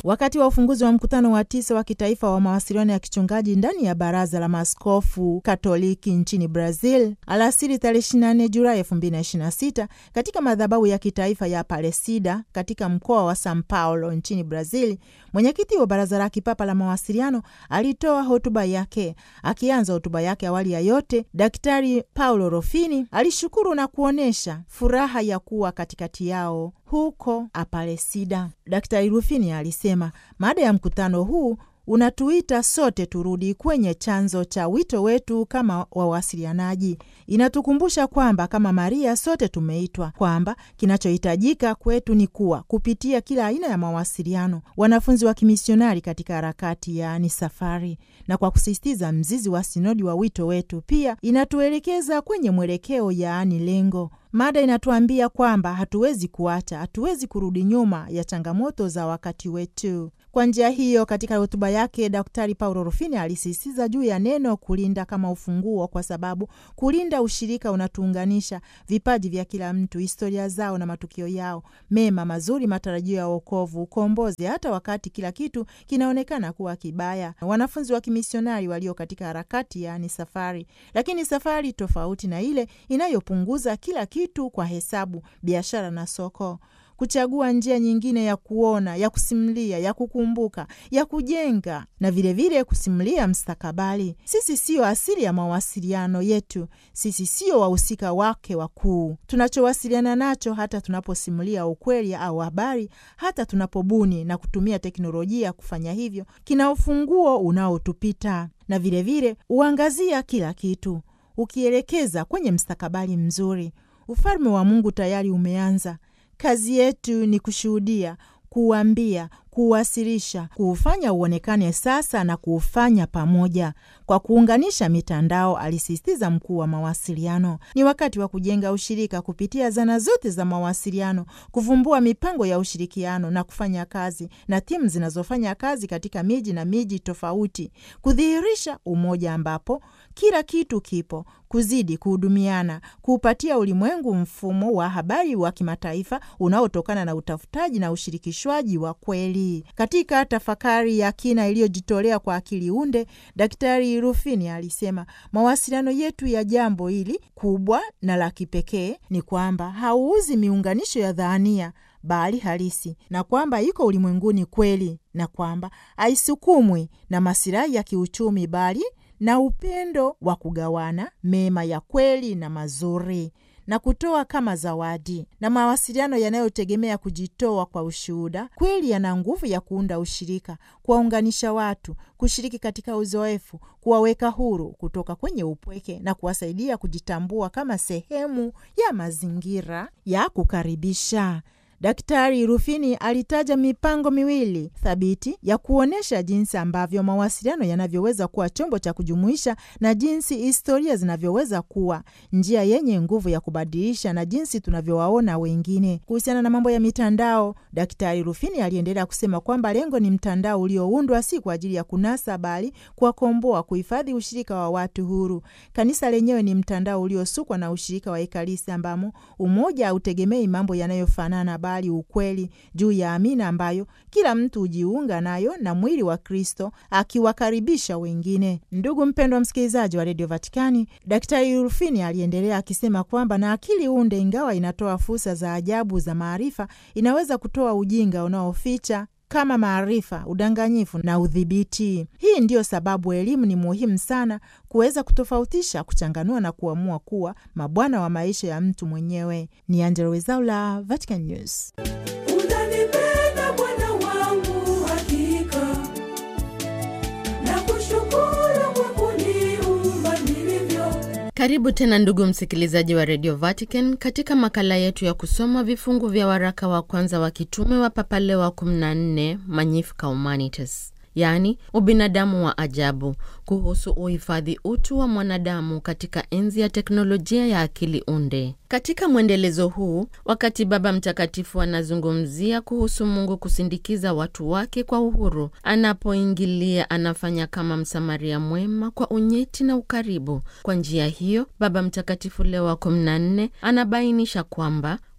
wakati wa ufunguzi wa mkutano wa tisa wa kitaifa wa mawasiliano ya kichungaji ndani ya Baraza la Maaskofu Katoliki nchini Brazil alasiri tarehe 24 Julai 2026 katika madhabahu ya kitaifa ya Aparecida katika mkoa wa Sao Paulo nchini Brazil, mwenyekiti wa Baraza la Kipapa la Mawasiliano alitoa hotuba yake. Akianza hotuba yake, awali ya yote, Daktari Paulo Rufini alishukuru na kuonyesha furaha ya kuwa katikati yao huko Aparecida. Daktari Rufini alisema mada ya mkutano huu unatuita sote turudi kwenye chanzo cha wito wetu kama wawasilianaji. Inatukumbusha kwamba kama Maria sote tumeitwa, kwamba kinachohitajika kwetu ni kuwa kupitia kila aina ya mawasiliano wanafunzi wa kimisionari katika harakati, yaani safari. Na kwa kusisitiza mzizi wa sinodi wa wito wetu, pia inatuelekeza kwenye mwelekeo, yaani lengo. Mada inatuambia kwamba hatuwezi kuacha, hatuwezi kurudi nyuma ya changamoto za wakati wetu. Kwa njia hiyo, katika hotuba yake Daktari Paulo Rufini alisisitiza juu ya neno kulinda kama ufunguo, kwa sababu kulinda ushirika unatuunganisha vipaji vya kila mtu, historia zao na matukio yao mema, mazuri, matarajio ya wokovu, ukombozi, hata wakati kila kitu kinaonekana kuwa kibaya. Wanafunzi wa kimisionari walio katika harakati, yaani safari, lakini safari tofauti na ile inayopunguza kila kitu kwa hesabu, biashara na soko kuchagua njia nyingine ya kuona, ya kusimulia, ya kukumbuka, ya kujenga na vilevile vile kusimulia mstakabali. Sisi siyo asili ya mawasiliano yetu, sisi siyo wahusika wake wakuu. Tunachowasiliana nacho, hata tunaposimulia ukweli au habari, hata tunapobuni na kutumia teknolojia kufanya hivyo, kina ufunguo unaotupita na vilevile uangazia kila kitu, ukielekeza kwenye mstakabali mzuri. Ufalme wa Mungu tayari umeanza. Kazi yetu ni kushuhudia, kuuambia, kuuwasilisha, kuufanya uonekane sasa na kuufanya pamoja kwa kuunganisha mitandao, alisisitiza mkuu wa mawasiliano. Ni wakati wa kujenga ushirika kupitia zana zote za mawasiliano, kuvumbua mipango ya ushirikiano na kufanya kazi na timu zinazofanya kazi katika miji na miji tofauti, kudhihirisha umoja ambapo kila kitu kipo, kuzidi kuhudumiana, kuupatia ulimwengu mfumo wa habari wa kimataifa unaotokana na utafutaji na ushirikishwaji wa kweli. Katika tafakari ya kina iliyojitolea kwa akili unde, Daktari Rufini alisema mawasiliano yetu ya jambo hili kubwa na la kipekee ni kwamba hauuzi miunganisho ya dhania bali halisi, na kwamba iko ulimwenguni kweli, na kwamba haisukumwi na masilahi ya kiuchumi bali na upendo wa kugawana mema ya kweli na mazuri na kutoa kama zawadi. Na mawasiliano yanayotegemea kujitoa kwa ushuhuda kweli yana nguvu ya kuunda ushirika, kuwaunganisha watu, kushiriki katika uzoefu, kuwaweka huru kutoka kwenye upweke na kuwasaidia kujitambua kama sehemu ya mazingira ya kukaribisha. Daktari Rufini alitaja mipango miwili thabiti ya kuonyesha jinsi ambavyo mawasiliano yanavyoweza kuwa chombo cha kujumuisha na jinsi historia zinavyoweza kuwa njia yenye nguvu ya kubadilisha na jinsi tunavyowaona wengine. Kuhusiana na mambo ya mitandao, Daktari Rufini aliendelea kusema kwamba lengo ni mtandao ulioundwa si kwa ajili ya kunasa, bali kuwakomboa, kuhifadhi ushirika wa watu huru. Kanisa lenyewe ni mtandao uliosukwa na ushirika wa Ekaristi ambamo umoja hautegemei mambo yanayofanana bali ukweli juu ya amina ambayo kila mtu hujiunga nayo na mwili wa Kristo akiwakaribisha wengine. Ndugu mpendwa msikilizaji wa redio Vatikani, Daktari Rufini aliendelea akisema kwamba na akili unde, ingawa inatoa fursa za ajabu za maarifa, inaweza kutoa ujinga unaoficha kama maarifa, udanganyifu na udhibiti. Hii ndiyo sababu elimu ni muhimu sana kuweza kutofautisha, kuchanganua na kuamua kuwa mabwana wa maisha ya mtu mwenyewe. Ni Angella Rwezaula, Vatican News. Unanipenda Bwana wangu, hakika nakushukuru kwa kuniumba nilivyo. Karibu tena ndugu msikilizaji wa Radio Vatican katika makala yetu ya kusoma vifungu vya waraka wa kwanza wa kitume wa Papa Leo wa 14 Magnificat Humanitas, yaani ubinadamu wa ajabu, kuhusu uhifadhi utu wa mwanadamu katika enzi ya teknolojia ya akili unde. Katika mwendelezo huu, wakati Baba Mtakatifu anazungumzia kuhusu Mungu kusindikiza watu wake kwa uhuru, anapoingilia anafanya kama Msamaria mwema kwa unyeti na ukaribu. Kwa njia hiyo, Baba Mtakatifu Leo wa 14 anabainisha kwamba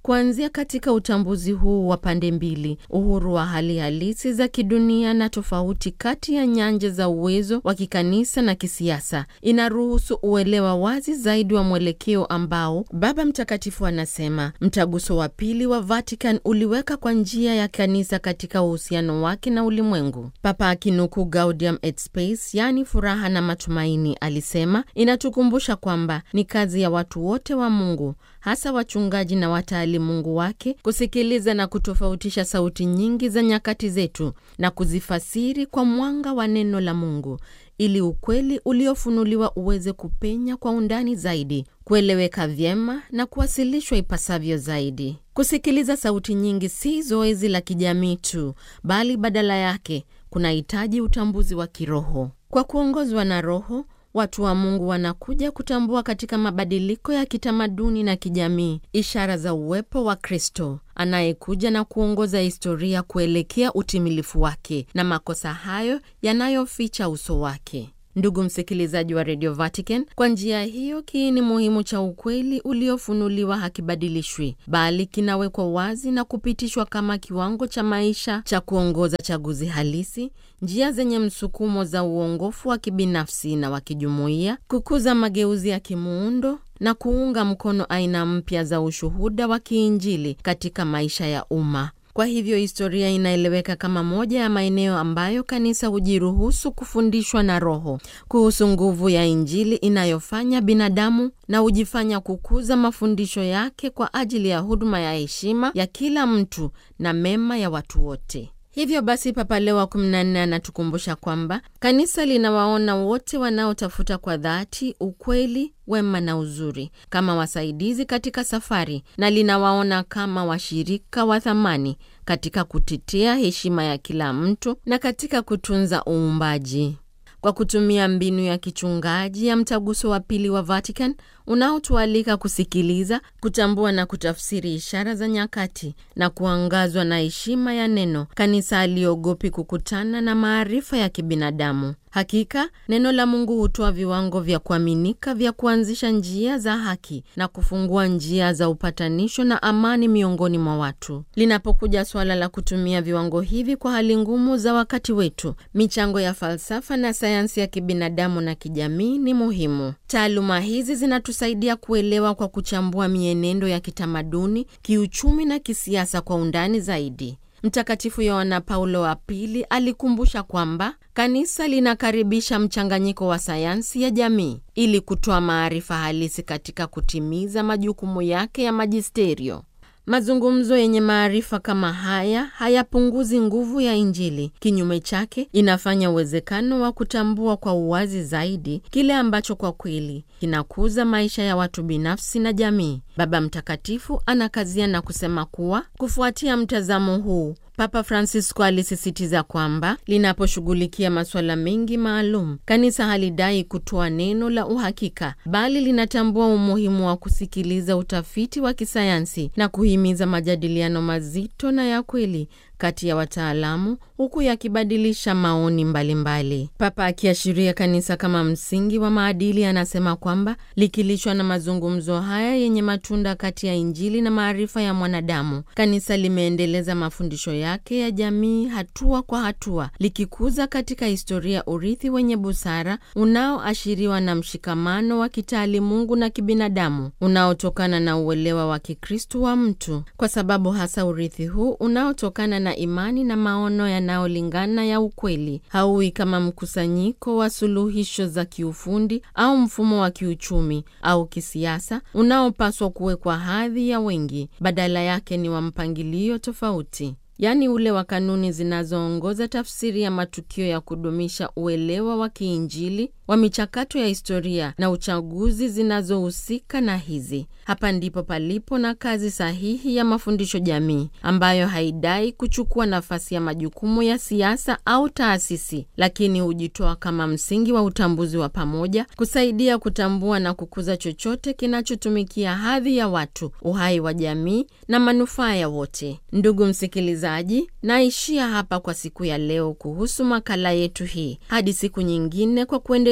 kuanzia katika utambuzi huu wa pande mbili, uhuru wa hali halisi za kidunia na tofauti kati ya nyanja za uwezo wa kikanisa na kisiasa, inaruhusu uelewa wazi zaidi wa mwelekeo ambao Baba Mtakatifu anasema mtaguso wa pili wa Vatican uliweka kwa njia ya kanisa katika uhusiano wake na ulimwengu. Papa akinukuu Gaudium et Spes, yaani furaha na matumaini, alisema inatukumbusha kwamba ni kazi ya watu wote wa Mungu, hasa wachungaji na wataali Mungu wake, kusikiliza na kutofautisha sauti nyingi za nyakati zetu na kuzifasiri kwa mwanga wa neno la Mungu ili ukweli uliofunuliwa uweze kupenya kwa undani zaidi, kueleweka vyema na kuwasilishwa ipasavyo zaidi. Kusikiliza sauti nyingi si zoezi la kijamii tu, bali badala yake kunahitaji utambuzi wa kiroho. Kwa kuongozwa na Roho, watu wa Mungu wanakuja kutambua katika mabadiliko ya kitamaduni na kijamii ishara za uwepo wa Kristo anayekuja na kuongoza historia kuelekea utimilifu wake na makosa hayo yanayoficha uso wake. Ndugu msikilizaji wa Radio Vatican, kwa njia hiyo kiini muhimu cha ukweli uliofunuliwa hakibadilishwi, bali kinawekwa wazi na kupitishwa kama kiwango cha maisha cha kuongoza chaguzi halisi, njia zenye msukumo za uongofu wa kibinafsi na wa kijumuiya, kukuza mageuzi ya kimuundo na kuunga mkono aina mpya za ushuhuda wa kiinjili katika maisha ya umma. Kwa hivyo historia inaeleweka kama moja ya maeneo ambayo kanisa hujiruhusu kufundishwa na Roho kuhusu nguvu ya Injili inayofanya binadamu na hujifanya kukuza mafundisho yake kwa ajili ya huduma ya heshima ya kila mtu na mema ya watu wote. Hivyo basi, Papa Leo wa 14 anatukumbusha kwamba kanisa linawaona wote wanaotafuta kwa dhati ukweli, wema na uzuri kama wasaidizi katika safari, na linawaona kama washirika wa thamani katika kutetea heshima ya kila mtu na katika kutunza uumbaji. Kwa kutumia mbinu ya kichungaji ya mtaguso wa pili wa Vatican unaotualika kusikiliza, kutambua na kutafsiri ishara za nyakati na kuangazwa na heshima ya neno, kanisa aliogopi kukutana na maarifa ya kibinadamu. Hakika neno la Mungu hutoa viwango vya kuaminika vya kuanzisha njia za haki na kufungua njia za upatanisho na amani miongoni mwa watu. Linapokuja suala la kutumia viwango hivi kwa hali ngumu za wakati wetu, michango ya falsafa na sayansi ya kibinadamu na kijamii ni muhimu. Taaluma hizi zinatusaidia kuelewa kwa kuchambua mienendo ya kitamaduni, kiuchumi na kisiasa kwa undani zaidi. Mtakatifu Yohana Paulo wa Pili alikumbusha kwamba kanisa linakaribisha mchanganyiko wa sayansi ya jamii ili kutoa maarifa halisi katika kutimiza majukumu yake ya majisterio. Mazungumzo yenye maarifa kama haya hayapunguzi nguvu ya Injili. Kinyume chake, inafanya uwezekano wa kutambua kwa uwazi zaidi kile ambacho kwa kweli kinakuza maisha ya watu binafsi na jamii. Baba Mtakatifu anakazia na kusema kuwa kufuatia mtazamo huu Papa Francisco alisisitiza kwamba linaposhughulikia masuala mengi maalum, kanisa halidai kutoa neno la uhakika, bali linatambua umuhimu wa kusikiliza utafiti wa kisayansi na kuhimiza majadiliano mazito na ya kweli kati ya wataalamu huku yakibadilisha maoni mbalimbali mbali. Papa akiashiria kanisa kama msingi wa maadili, anasema kwamba likilishwa na mazungumzo haya yenye matunda kati ya Injili na maarifa ya mwanadamu, kanisa limeendeleza mafundisho yake ya jamii hatua kwa hatua, likikuza katika historia urithi wenye busara unaoashiriwa na mshikamano wa kitaalimungu na kibinadamu unaotokana na uelewa wa Kikristu wa mtu, kwa sababu hasa urithi huu unaotokana na imani na maono yanayolingana ya ukweli hauwi kama mkusanyiko wa suluhisho za kiufundi au mfumo wa kiuchumi au kisiasa unaopaswa kuwekwa hadhi ya wengi. Badala yake ni wa mpangilio tofauti, yaani ule wa kanuni zinazoongoza tafsiri ya matukio ya kudumisha uelewa wa kiinjili wa michakato ya historia na uchaguzi zinazohusika na hizi. Hapa ndipo palipo na kazi sahihi ya mafundisho jamii ambayo haidai kuchukua nafasi ya majukumu ya siasa au taasisi, lakini hujitoa kama msingi wa utambuzi wa pamoja, kusaidia kutambua na kukuza chochote kinachotumikia hadhi ya watu, uhai wa jamii na manufaa ya wote. Ndugu msikilizaji, naishia hapa kwa siku ya leo kuhusu makala yetu hii, hadi siku nyingine, kwa kuendelea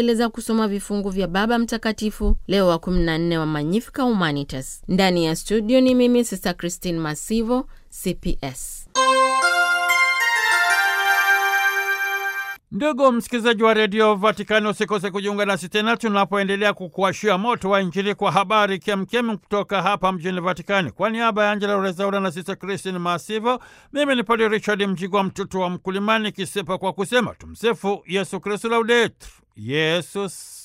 tunaendeleza kusoma vifungu vya Baba Mtakatifu Leo wa 14 wa Magnificat Humanitas. Ndani ya studio ni mimi Sister Christine Masivo, CPS. Ndugu msikilizaji wa redio Vatikani, usikose kujiunga nasi tena tunapoendelea kukuashia moto wa Injili kwa habari kemkem kutoka hapa mjini Vatikani. Kwa niaba ya Angela Rezaura na Sista Kristin Masivo, mimi ni Padre Richard Mjigwa, mtoto wa mkulimani, kisepa kwa kusema tumsifu Yesu Kristu, laudetur Yesus